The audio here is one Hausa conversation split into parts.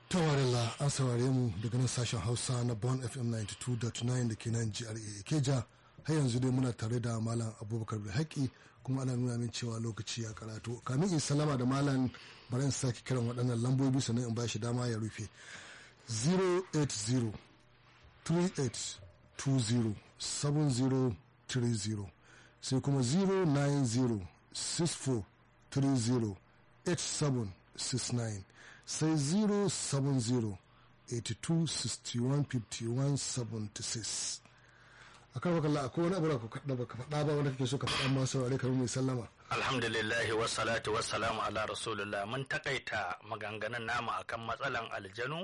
tawarilla an saurare mu daga nan sashen hausa na bon fm 92.9 da ke nan gra keja har yanzu dai muna tare da malam abubakar da haƙi kuma ana nuna min cewa lokaci ya karatu kamin in salama da malam bari in sake kiran waɗannan lambobi sannan in ba shi dama ya rufe 080 3820 7030 sai kuma 090 64 30 8769 sai 070 82 61 51 76 a kan wakalla akwai wani abu da da baka faɗa ba wanda kake so ka faɗa ma saurare kamar mai sallama alhamdulillahi wassalatu wassalamu ala rasulullah mun takaita maganganun namu akan matsalan aljanu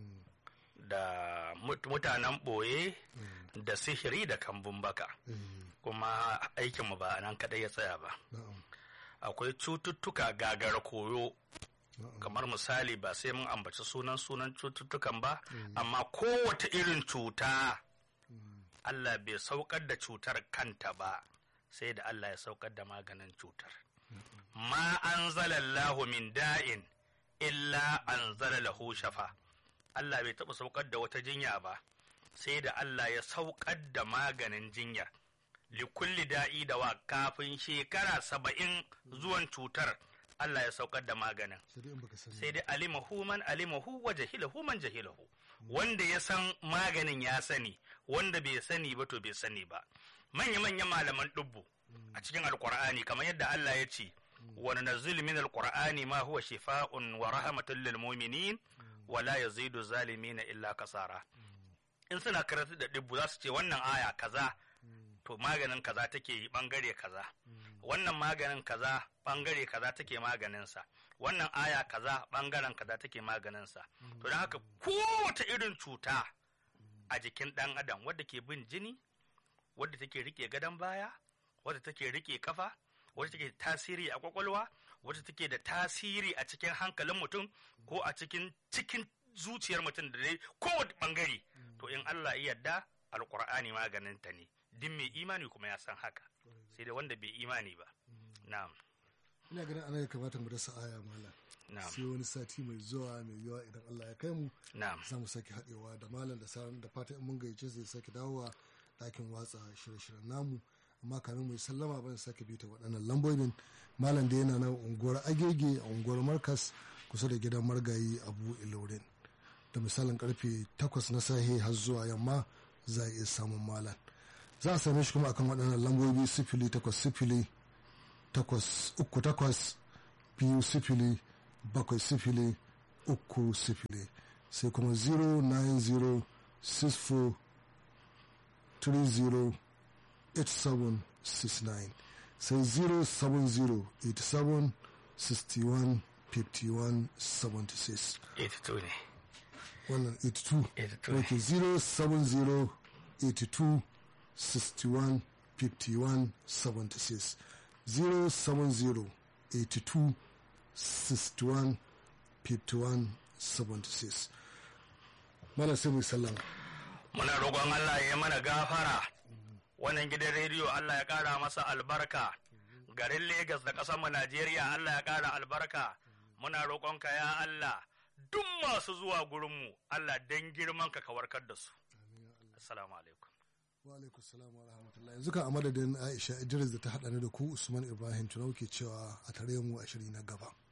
da mutanen ɓoye da sihiri da kambun baka kuma aikinmu ba nan kaɗai ya tsaya ba akwai cututtuka gagara koyo kamar misali ba sai mun ambaci sunan sunan cututtukan ba amma kowace irin cuta Allah bai saukar da cutar kanta ba sai da Allah ya saukar da maganin cutar ma an zalallahu min da'in illa an lahu shafa Allah bai taɓa saukar da wata jinya ba sai da Allah ya saukar da maganin jinyar likulli da'i da wa kafin shekara saba'in zuwan cutar Allah ya saukar da maganin sai dai alimahu man alimahu wa jahilahu man jahilahu wanda ya san maganin ya sani wanda bai sani ba to bai sani ba manya manyan malaman dubbu a cikin alqur'ani kamar yadda Allah ya ce wa nazzil min alqur'ani ma huwa shifaa'un wa rahmatun lil mu'minin wa la yazidu zalimina illa kasara in suna karatu da dubbu za su ce wannan aya kaza to maganin kaza take yi bangare kaza wannan maganin kaza bangare kaza take maganinsa wannan aya kaza bangaren kaza take maganinsa to don haka kowace irin cuta a jikin ɗan adam wadda ke bin jini wadda take rike gadon baya wadda take rike kafa wadda take tasiri a kwakwalwa wadda take da tasiri a cikin hankalin mutum ko a cikin cikin zuciyar mutum da dai kowace bangare to in Allah ya yarda alkur'ani maganin ta ne din mai imani kuma ya san haka sai da wanda bai imani ba na'am ina ganin ana ya kamata mu dasa aya malam sai wani sati mai zuwa mai yawa idan Allah ya kai mu za mu sake haɗewa da malam da sauran da fatan mun gayyace zai sake dawowa ɗakin watsa shirye-shiryen namu amma kamin mu yi sallama ban sake bita waɗannan lambobin malam da yana na unguwar agege a unguwar markas kusa da gidan margayi abu ilorin da misalin karfe 8 na sahe har zuwa yamma za a iya samun malam za a same shi kuma akan waɗannan lambobi sifili takwas sifili takwas uku takwas biyu sifili bakwai sifili uku sifili sai kuma 09064 30 8769 sai 07087 61 51 76 82 ne wannan 82 82 ok 070 82 61 51 76 070 82 61 51 76 mana sai mu sallama muna roƙon Allah ya mana gafara wannan gidan rediyo Allah ya ƙara masa albarka garin Legas da ƙasar mu Najeriya Allah ya ƙara albarka muna roƙonka ya Allah duk masu zuwa gurinmu Allah dan girman ka warkar da su assalamu alaikum wa alaikum salam wa rahmatullah yanzu kan a madadin Aisha Idris da ta haɗa ni da ku Usman Ibrahim Tunau ke cewa a tare mu a shiri na gaba